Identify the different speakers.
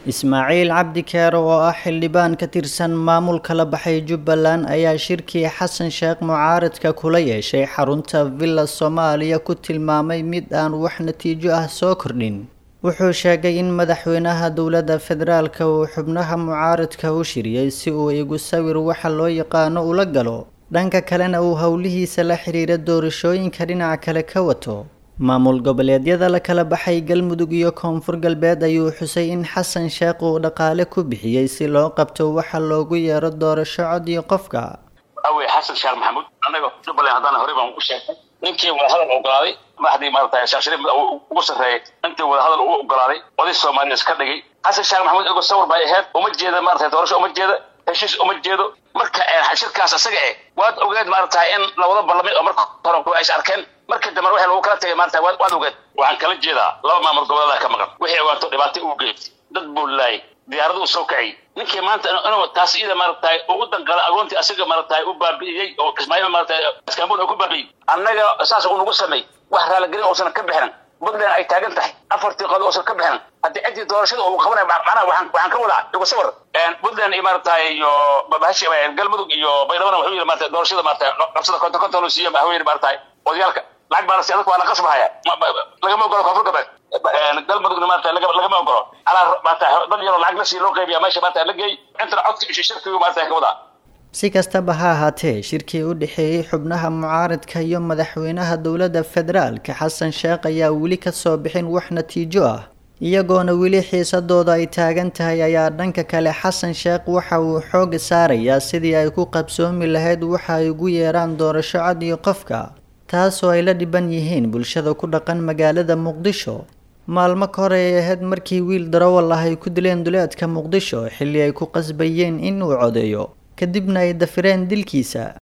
Speaker 1: ismaaciil cabdi keero oo ah xildhibaan ka tirsan maamulka la baxay jubbaland ayaa shirkii xasan sheekh mucaaradka kula yeeshay xarunta villa soomaaliya ku tilmaamay mid aan wax natiijo ah soo kordhin wuxuu sheegay in madaxweynaha dowladda federaalka uu xubnaha mucaaradka u shiriyey si uu igu sawir waxa loo yaqaano ula galo dhanka kalena uu howlihiisa la xiriira doorashooyinka dhinaca kale ka wato maamul goboleedyada la kala baxay galmudug iyo koonfur galbeed ayuu xusay in xasan sheekh uu dhaqaale ku bixiyey si loo qabto waxa loogu yeero doorasho cod iyo qofka
Speaker 2: awey xasan sheekh maxamuud annaga jubbaland haddana horey baan u sheegay ninkii wadahadal ogolaaday madaxdii maarata sheekh shariif ugu sarreeyay intii wadahadal ugu ogolaaday oday soomaaliya iska dhigay xasan sheekh maxamuud ego sawir bay ahayd uma jeeda maarata doorasho uma jeeda heshiis uma jeedo marka shirkaas isaga eh waad ogeed maarata in labada barlamid oo marka hore ay is arkeen marka dambe waxa lagu kala tagay maarata waad ogeed waxaan kala jeedaa laba maamul goboleeda ka maqan wixii ogaanto dhibaato uu geystay dad buu laayay diyaaradu soo kaciyay ninkii maanta inuu taas ida maarata ugu danqala agoontii asaga maarata u baabi'iyey oo kismaayo maarata iskaambul ku baabi'iyey annaga saas uu nagu samay wax raaligelin uusan ka bixinin puntland ay taagan tahay afartii qod uusan ka bixinin haddii ciddii doorashada uu qabanay macnaha waxaan waxaan ka wadaa igu sawir puntland iyo maarata iyo bahashi galmudug iyo baydhabo wuxuu yidhi maarata doorashada maarata qabsada konton konton uu siiyo wuxuu yidhi maarata odayaalka lacag baa lasi adag waa la qasbahaya lagama ogolo koonfur galbeed galmudugna maarata lagama ogolo alaa maarata dad yaroo lacag lasii loo qaybiya meesha maarata la geey intana codka shirkigu maarata ka wadaa
Speaker 1: si kastaba ha ahaatee shirkii u dhexeeyey xubnaha mucaaradka iyo madaxweynaha dowladda federaalka xasan sheekh ayaa weli kasoo bixin wax natiijo ah iyagoona weli xiisadooda ay taagan tahay ayaa dhanka kale xasan sheekh waxa uu xooga saarayaa sidii ay ku qabsoomi lahayd waxa ay ugu yeeraan doorasho cod iyo qofka taasoo ay la dhiban yihiin bulshada ku dhaqan magaalada muqdisho maalmo ka hor ay ahayd markii wiil darawal ah ay ku dileen duleedka muqdisho xilli ay ku qasbayeen in uu codeeyo kadibna ay dafireen dilkiisa